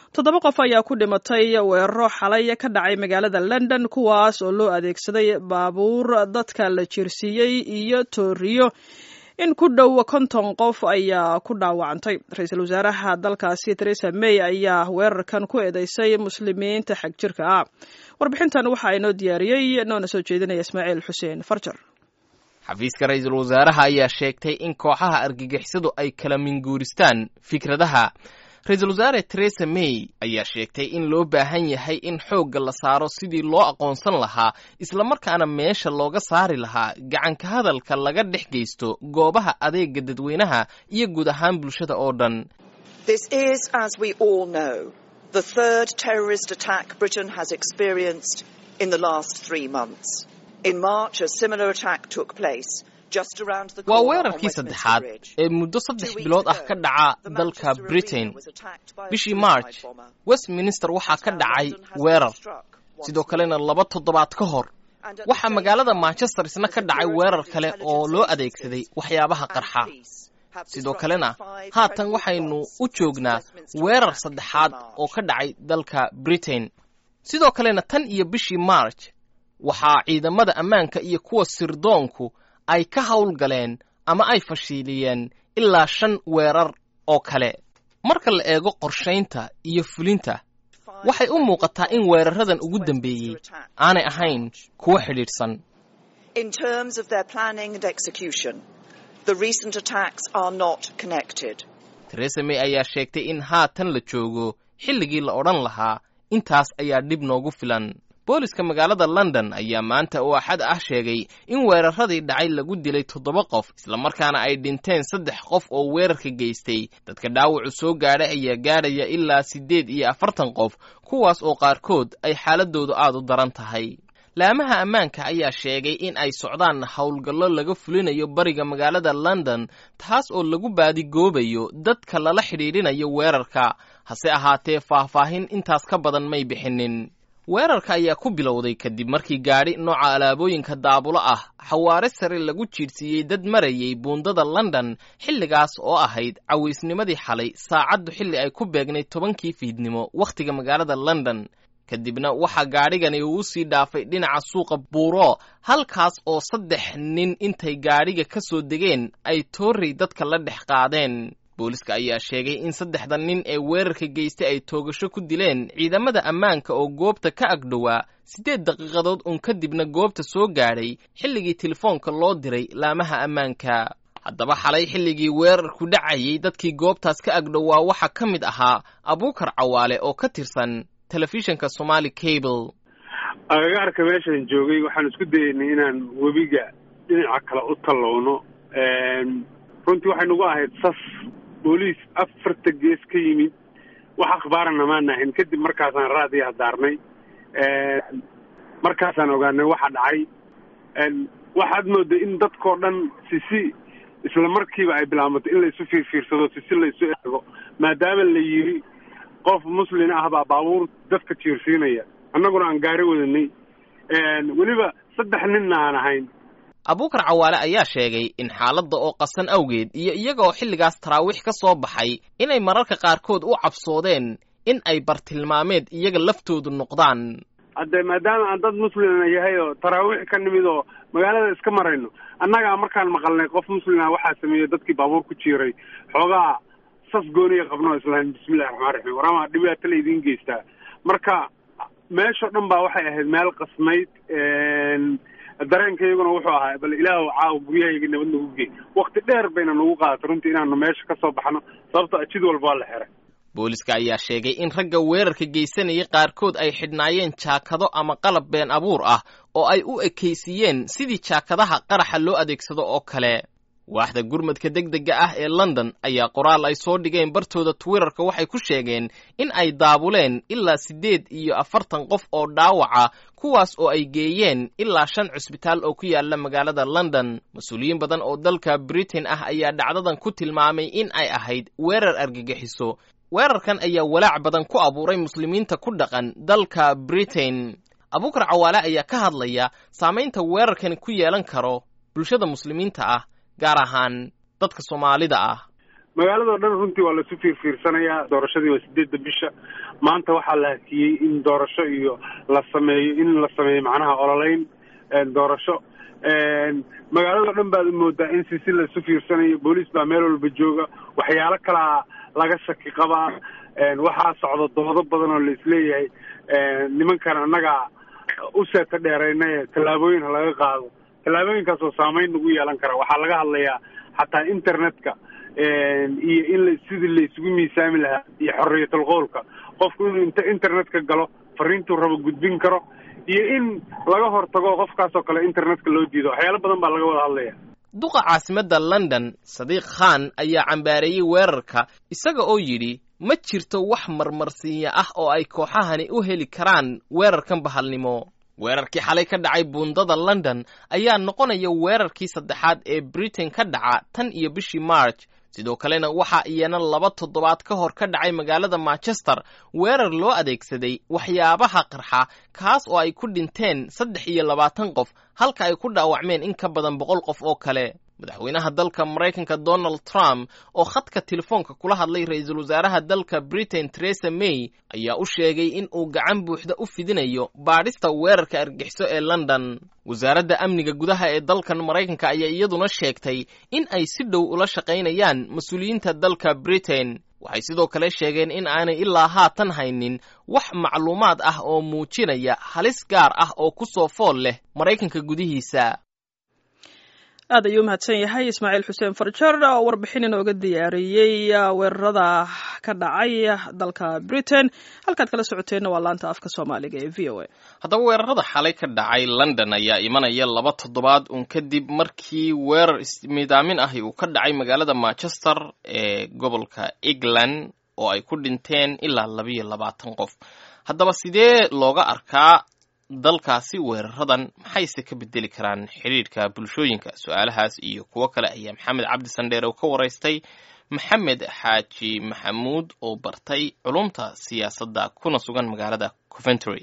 toddoba qof ayaa ku dhimatay weeraro xalay ka dhacay magaalada london kuwaas oo loo adeegsaday baabuur dadka la jiirsiiyey iyo tooriyo in ku dhow konton qof ayaa ku dhaawacantay ra-iisul wasaaraha dalkaasi theresa may ayaa weerarkan ku eedeysay muslimiinta xag jirka ah warbixintan waxa inoo diyaariyey noona soo jeedinaya ismaaciil xuseen farjar xafiiska ra-iisul wasaaraha ayaa sheegtay in kooxaha argagixisadu ay kala minguuristaan fikradaha ra-iisul wasaare theresa may ayaa sheegtay in loo baahan yahay in xoogga la saaro sidii loo aqoonsan lahaa islamarkaana meesha looga saari lahaa gacanka hadalka laga dhex geysto goobaha adeega dadweynaha iyo guud ahaan bulshada oo dhan waa weerarkii saddexaad ee muddo saddex bilood ah ka dhaca dalka britain bishii march westminster waxaa ka dhacay weerar sidoo kalena laba toddobaad ka hor waxaa magaalada manchester isna ka dhacay weerar kale oo loo adeegsaday waxyaabaha qarxa sidoo kalena haatan waxaynu u joognaa weerar saddexaad oo ka dhacay dalka britain sidoo kalena tan iyo bishii march waxaa ciidamada ammaanka iyo kuwa sirdoonku ay ka howlgaleen ama ay fashiiliyeen ilaa shan weerar oo kale marka la eego qorshaynta iyo fulinta waxay u muuqataa in weeraradan ugu dambeeyey aanay ahayn kuwo xidhiidhsan theresa may ayaa sheegtay in haatan la joogo xilligii la odhan lahaa intaas ayaa dhib noogu filan booliska magaalada london ayaa maanta oo axad ah sheegay in weeraradii dhacay lagu dilay toddoba qof islamarkaana ay dhinteen saddex qof oo weerarka geystay dadka dhaawacu soo gaadhay ayaa gaadhaya ilaa siddeed iyo afartan qof kuwaas oo qaarkood ay xaaladoodu aad u daran tahay laamaha ammaanka ayaa sheegay in ay socdaan howlgallo laga fulinayo bariga magaalada london taas oo lagu baadigoobayo dadka lala xidhiidhinayo weerarka hase ahaatee faahfaahin intaas ka badan may bixinin weerarka ayaa ku bilowday kadib markii gaadhi nooca alaabooyinka daabulo ah xawaare sare lagu jiidhsiiyey dad marayay buundada london xilligaas oo ahayd cawaysnimadii xalay saacaddu xilli ay ku beegnay tobankii fiidnimo wakhtiga magaalada london kadibna waxaa gaadhigani uu sii dhaafay dhinaca suuqa buuro halkaas oo saddex nin intay gaadhiga ka soo degeen ay toorrey dadka la dhex qaadeen booliska ayaa sheegay in saddexda nin ee weerarka geystay ay toogasho ku dileen ciidamada ammaanka oo goobta ka agdhowaa siddeed daqiiqadood uun kadibna goobta soo gaadhay xilligii telefoonka loo diray laamaha ammaanka haddaba xalay xilligii weerarku dhacayay dadkii goobtaas ka agdhowaa waxaa ka mid ahaa abuukar cawaale oo ka tirsan telefishinka somaali cable agagaarka meeshaan joogay waxaan isku dayeynay inaan webiga dhinaca kale u tallowno runtii waxay nagu ahayd sas booliis afarta gees ka yimid wax akhbaarana maana ahayn kadib markaasaan raadiya hadaarnay markaasaan ogaanay waxa dhacay waxaad mooday in dadkao dhan sisi isla markiiba ay bilaabatay in laysu fiirfiirsado sisi laysu eego maadaama la yiri qof muslin ah baa baabuur dadka jiirsiinaya annaguna aan gaari wadanay weliba saddex ninna aan ahayn abuukar cawaale ayaa sheegay in xaaladda oo qasan awgeed iyo iyaga oo xilligaas taraawiix ka soo baxay inay mararka qaarkood u cabsoodeen in ay bartilmaameed iyaga laftoodu noqdaan hadde maadaama aan dad muslima yahay oo taraawiix ka nimid oo magaalada iska marayno annagaa markaan maqalnay qof muslima waxaa sameeyey dadkii baabuur ku jiiray xoogaa sas gooniya qabno islahayn bismillahi raxmaan raxiim warama dhibaato la idiin geystaa marka meeshao dhan baa waxay ahayd meel qasnayd dareenkayguna wuxuu ahaa bal ilaah caawa guryahayga nabad nagu gey wakti dheer bayna nagu qaadatay runtii inaanu meesha ka soo baxno sababto jid walba waa la xiray booliska ayaa sheegay in ragga weerarka geysanayay qaarkood ay xidhnaayeen jaakado ama qalab been abuur ah oo ay u ekaysiiyeen sidii jaakadaha qaraxa loo adeegsado oo kale waaxda gurmadka degdega ah ee london ayaa qoraal ay soo dhigeen bartooda twitterka waxay ku sheegeen in ay daabuleen ilaa siddeed iyo afartan qof oo dhaawaca kuwaas oo ay geeyeen ilaa shan cusbitaal oo ku yaala magaalada london mas-uuliyiin badan oo dalka britain ah ayaa dhacdadan ku tilmaamay in ay ahayd weerar argagixiso weerarkan ayaa walaac badan ku abuuray muslimiinta ku dhaqan dalka britain abuukar cawaale ayaa ka hadlaya saamaynta weerarkani ku yeelan karo bulshada muslimiinta ah gaar ahaan dadka soomaalida ah magaaladao dhan runtii waa laisu fiirfiirsanayaa doorashadii waa sideedda bisha maanta waxaa la hakiyey in doorasho iyo la sameeyo in la sameeyo macnaha ololeyn doorasho magaaladao dhan baad moodaa in si si laisu fiirsanayo booliis baa meel walba jooga waxyaalo kalaa laga shaki qabaa waxaa socda doodo badan oo la isleeyahay nimankan annaga u seeta dheeraynaye tallaabooyin ha laga qaado tallaabooyinkaas oo saameyn nagu yeelan kara waxaa laga hadlayaa xataa internetka iyo in la sidii la isugu miisaami lahaa iyo xorriyatul qowlka qofku inuu inta internetka galo fariintuu rabo gudbin karo iyo in laga hortago qofkaasoo kale internetka loo diido waxyaalo badan baa laga wada hadlaya duqa caasimadda london sadiiq khan ayaa cambaareeyey weerarka isaga oo yidhi ma jirto wax marmarsiinya ah oo ay kooxahani u heli karaan weerarkan bahalnimo weerarkii xalay ka dhacay buundada london ayaa noqonaya weerarkii saddexaad ee britain ka dhaca tan iyo bishii march sidoo kalena waxaa iyana laba toddobaad ka hor ka dhacay magaalada manchester weerar loo adeegsaday waxyaabaha qarxa kaas oo ay ku dhinteen saddex iyo labaatan qof halka ay ku dhaawacmeen in ka badan boqol qof oo kale madaxweynaha dalka maraykanka donald trump oo khadka telefoonka kula hadlay ra-iisul wasaaraha dalka britain teresa may ayaa u sheegay in uu gacan buuxda u fidinayo baadhista weerarka argixiso ee london wasaaradda amniga gudaha ee dalkan maraykanka ayaa iyaduna sheegtay in ay si dhow ula shaqaynayaan mas-uuliyiinta dalka britain waxay sidoo kale sheegeen in aanay ilaa haatan haynin wax macluumaad ah oo muujinaya halis gaar ah oo ku soo fool leh maraykanka gudihiisa aad ayuu umahadsan yahay ismaaciil xuseen farjar oo warbixin inooga diyaariyey weerarada ka dhacay dalka britain halkaad kala socoteenna waa laanta afka soomaaliga ee v o a haddaba weerarada xalay ka dhacay london ayaa imanaya laba toddobaad uun kadib markii weerar ismidaamin ahi uu ka dhacay magaalada manchester ee gobolka england oo ay ku dhinteen ilaa labiyo labaatan qof haddaba sidee looga arkaa dalkaasi weeraradan maxayse ka bedeli karaan xidhiirka bulshooyinka su-aalahaas iyo kuwo kale ayaa maxamed cabdi sandheer oo ka waraystay maxamed xaaji maxamuud oo bartay culumta siyaasadda kuna sugan magaalada coventry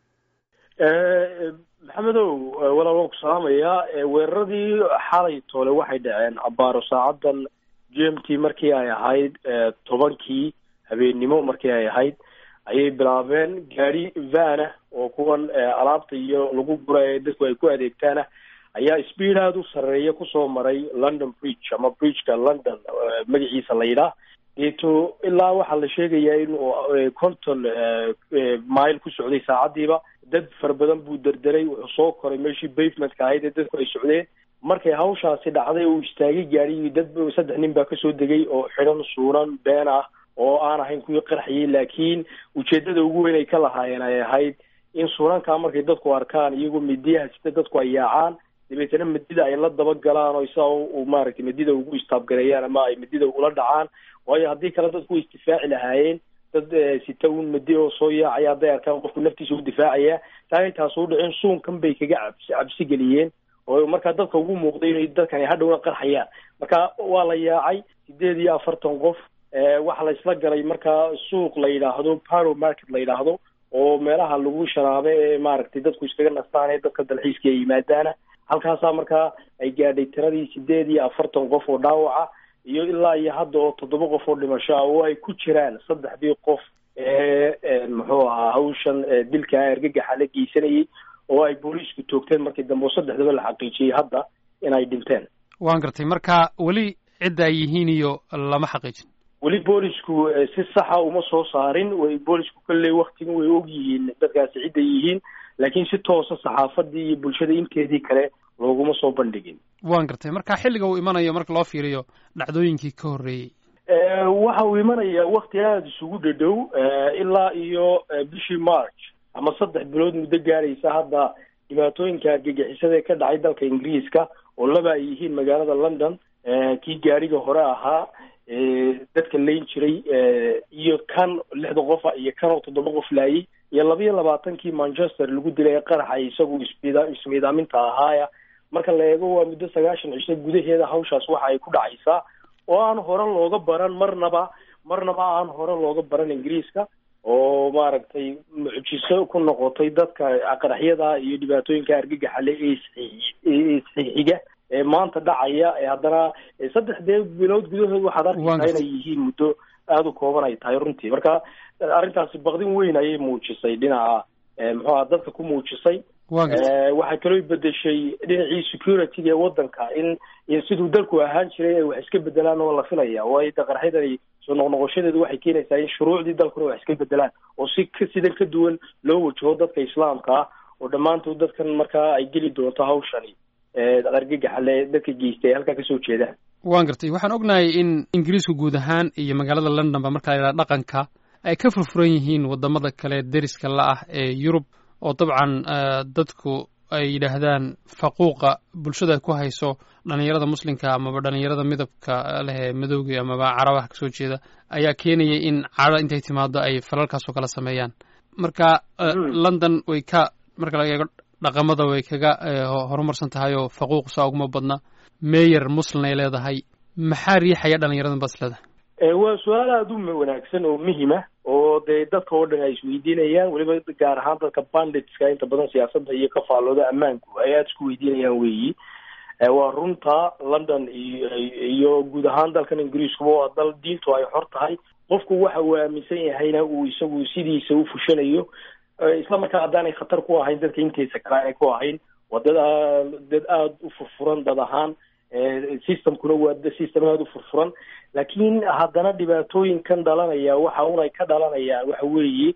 maxamedow walaal waan ku salaamayaa weeraradii xalay toole waxay dhaceen abaaro saacadan g m t markii ay ahayd tobankii habeennimo markii ay ahayd ayay bilaabeen gaari vana oo kuwan alaabta iyo lagu gura ee dadku ay ku adeegtaana ayaa speed aada u sarreeya kusoo maray london bridge ama bridgeka london magaciisa la yidhaah deeto ilaa waxaa la sheegayaa inuu conton mile ku socday saacadiiba dad fara badan buu derderay wuxuu soo koray meeshii bavementka ahayd ee dadku ay socdeen markay hawshaasi dhacday uu istaagay gaarigii dad saddex nin baa kasoo degay oo xidhan suunan been ah oo aan ahayn kuwii qarxiyey laakiin ujeedada ugu weyn ay ka lahaayeen ay ahayd in suunankaa markay dadku arkaan iyagoo midiyaha sida dadku ay yaacaan dabeetana midida ay la dabagalaan oo isaa u maaragtay midida ugu istaabgareeyaan ama ay midida ula dhacaan waayo haddii kale dadku way isdifaaci lahaayeen dad sita un midi oo soo yaacaya hadday arkaan qofku naftiisa u difaacaya taay taas u dhicin suunkan bay kaga cabsi cabsi geliyeen oo markaa dadka ugu muuqday inay dadkani hadhowna qarxayaan marka waa la yaacay sideed iyo afartan qof waxaa la isla galay markaa suuq la yidhaahdo paro market la yidhaahdo oo meelaha lagu sharaabe ee maaragtay dadku iskaga nastaan ee dadka dalxiiska ay yimaadaana halkaasaa markaa ay gaadhay tiradii sideed iyo afartan qof oo dhaawaca iyo ilaa iyo hadda oo toddoba qof oo dhimasho ah oo ay ku jiraan saddexdii qof ee muxuu ahaa hawshan dilka argagaxa la geysanayay oo ay booliisku toogteen markii dambe oo saddexdaba la xaqiijiyey hadda in ay dhinteen waan gartay marka weli cidda ay yihiin iyo lama xaqiijin weli boolisku si saxa uma soo saarin way boolisku kolley waktigan way og yihiin dadkaasi cidday yihiin laakiin si toosa saxaafadii iyo bulshada inteedii kale looguma soo bandhigin waan gartay marka xilliga uu imanayo marka loo fiiriyo dhacdooyinkii ka horreeyey waxa uu imanayaa wakti aada isugu dhadhow ilaa iyo bishii march ama saddex bilood muddo gaaraysa hadda dhibaatooyinka argagixisada ee ka dhacay dalka ingiriiska oo laba ay yihiin magaalada london kii gaariga hore ahaa dadka layn jiray iyo kan lixda qofa iyo kan oo toddoba qof laayay iyo labiyo labaatankii manchester lagu dilay ee qaraxa isagu ismida ismiidaaminta ahaaya marka la eego waa muddo sagaashan cisho gudaheeda hawshaas waxa ay ku dhacaysaa oo aan hore looga baran marnaba marnaba aan hore looga baran ingiriiska oo maaragtay mucjiso ku noqotay dadka qaraxyada iyo dhibaatooyinka argagaxale ee isxiiga ee maanta dhacaya ee haddana saddex dee bilood gudahood waxaad arkaysaa inay yihiin muddo aada u kooban ay tahay runtii marka arrintaasi baqdin weyn ayay muujisay dhinaca muxuu aha dadka ku muujisay waxay kaloo bedeshay dhinacii security-ga ee wadanka in siduu dalku ahaan jiray ay wax iska bedelaan oo la filaya waayo daqarxyadani soo noqnoqoshadeedu waxay keenaysaa in shuruucdii dalkuna wax iska bedelaan oo si ka sidan ka duwan loo wajaho dadka islaamka ah oo dhammaantood dadkan markaa ay geli doonto hawshani argagaxale dadka geystay ay halkaa kasoo jeedaan waan gartay waxaan ognahay in ingiriisku guud ahaan iyo magaalada london ba marka la yidhaha dhaqanka ay ka furfuran yihiin wadamada kale deriska la ah ee yurub oo dabcan dadku ay yidhaahdaan faquuqa bulshada ay ku hayso dhalinyarada muslimka amaba dhalinyarada midabka leh ee madowga amaba carabaha kasoo jeeda ayaa keenaya in cadho intay timaado ay falalkaasoo kala sameeyaan marka london way ka marka laga eego dhaqamada way kaga horumarsan tahay oo faquuq saa uguma badna meyer muslin ay leedahay maxaa riixaya dhalinyaradan baad is leedahay waa su-aal aada u wanaagsan oo muhima oo dee dadka oo dhan ay isweydiinayaan weliba gaar ahaan dadka banditska inta badan siyaasadda iyo ka faallooda ammaanku ay aada isku weydiinayaan weeyi waa runta london iyo iyo guud ahaan dalkan ingiriiskuba waa dal diintu ay xor tahay qofku waxa uu aaminsan yahayna uu isagu sidiisa u fushanayo isla markaa haddaanay khatar ku ahayn dadka intiisa kale aanay ku ahayn waa dad dad aada u furfuran dad ahaan systemkuna waa system aada u furfuran laakiin haddana dhibaatooyinkan dhalanaya waxa unay ka dhalanayaan waxa weeye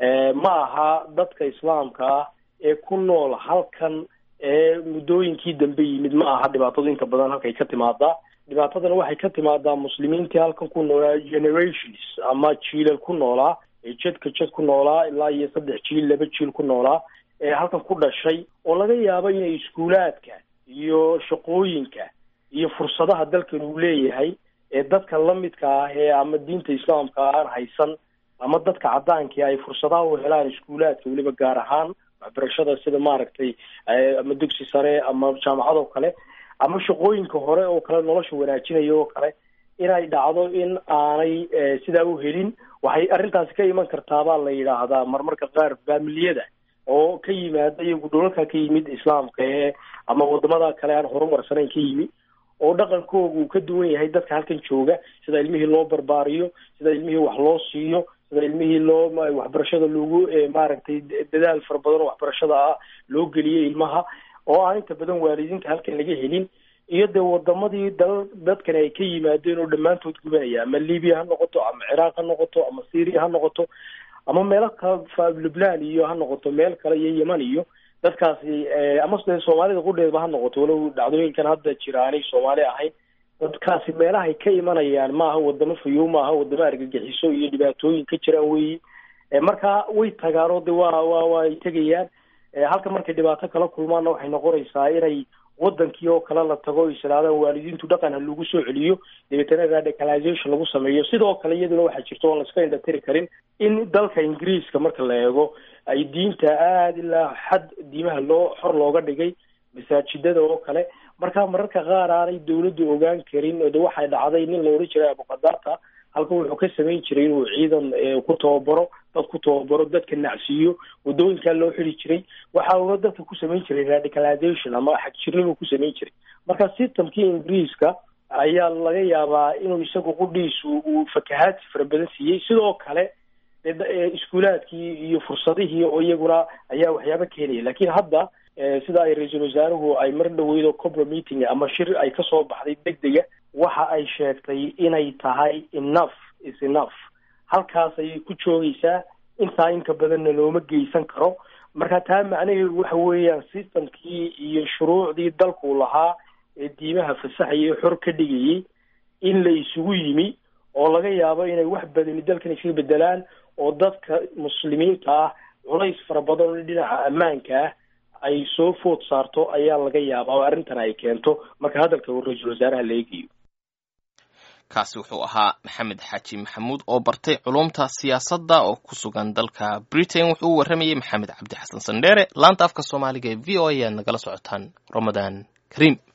ma aha dadka islaamka ah ee ku nool halkan ee muddooyinkii dambe yimid ma aha dhibaatadu inta badan halkay ka timaadaa dhibaatadana waxay ka timaadaa muslimiintii halkan ku noolaa generations ama jiilal ku noolaa ee jedka jed ku noolaa ilaa iyo saddex jiil laba jiil ku noolaa ee halkan ku dhashay oo laga yaabo inay iskuulaadka iyo shaqooyinka iyo fursadaha dalkan uu leeyahay ee dadka lamidka ah ee ama diinta islaamka aan haysan ama dadka cadaankii ay fursadaha u helaan iskuulaadka weliba gaar ahaan waxbarashada sida maaragtay ama dugsi sare ama jaamacad oo kale ama shaqooyinka hore oo kale nolosha wanaajinaya oo kale inay dhacdo in aanay sidaa u helin waxay arrintaasi ka iman kartaa baa la yidhaahdaa marmarka qaar faamiliyada oo ka yimaada iyagu dhulalka ka yimid islaamka ee ama wadamada kale aan horumarsanayn ka yimid oo dhaqankooga uu ka duwan yahay dadka halkan jooga sida ilmihii loo barbaariyo sida ilmihii wax loo siiyo sida ilmihii loo waxbarashada loogu maaragtay dadaal fara badan oo waxbarashada ah loo geliyo ilmaha oo aan inta badan waalidiinta halkan laga helin iyo dee wadamadii dal dadkani ay ka yimaadeen oo dhammaantood gubanaya ama libiya ha noqoto ama ciraaq ha noqoto ama syria ha noqoto ama meelo kale lubnan iyo ha noqoto meel kale iyo yeman iyo dadkaasi ama de soomaalida qudheedba ha noqoto walow dhacdooyinkan hadda jira aanay soomaali ahayn dadkaasi meelahay ka imanayaan maaha wadamo fayow maaha wadamo argagixiso iyo dhibaatooyin ka jiraan weyi marka way tagaan oo de waa wa way tegayaan halka markay dhibaato kala kulmaanna waxay noqonaysaa inay wadankii oo kale la tago o islaadaan waalidiintu dhaqan ha lagu soo celiyo dabeetana radicalization lagu sameeyo sidoo kale iyaduna waxaa jirta oon laiska indhatiri karin in dalka ingiriiska marka la eego ay diinta aada ilaa xad diimaha loo xor looga dhigay masaajidada oo kale marka mararka qaar aanay dawladdu ogaan karin de waxay dhacday nin la odhan jiray abukadaata halka wuxuu ka samayn jiray inuu ciidan ku tababaro dad ku tababaro dadka nacsiiyo wadooyinkaa loo xidi jiray waxa uuna dadka ku samayn jiray radicalization ama xagjirnimuu ku samayn jiray marka systemkii ingiriiska ayaa laga yaabaa inuu isagu qudhiisu uu fakahaadsi fara badan siiyey sidoo kale iskuulaadkii iyo fursadihii oo iyaguna ayaa waxyaaba keenaya lakin hadda sida ay ra-iisul wasaaruhu ay mar dhaweydo cobra meeting ama shir ay kasoo baxday deg dega waxa ay sheegtay inay tahay enough is enough halkaas ayay ku joogaysaa intaa inka badanna looma geysan karo marka taa macnaheedu waxa weeyaan systemkii iyo shuruucdii dalku lahaa ee diimaha fasaxaya xor ka dhigayay in la isugu yimi oo laga yaabo inay wax badani dalkan iskaga bedelaan oo dadka muslimiinta ah culays fara badan oo dhinaca ammaanka ah ay soo food saarto ayaa laga yaabaa oo arrintan ay keento marka hadalka ra-iisul wasaaraha la eegayo kaasi wuxuu ahaa maxamed xaaji maxamuud oo bartay culumta siyaasadda oo ku sugan dalka britain wuxuu u warramayey maxamed cabdi xasan sandheere laanta afka soomaaliga ee v o a aad nagala socotaan ramadaan kariim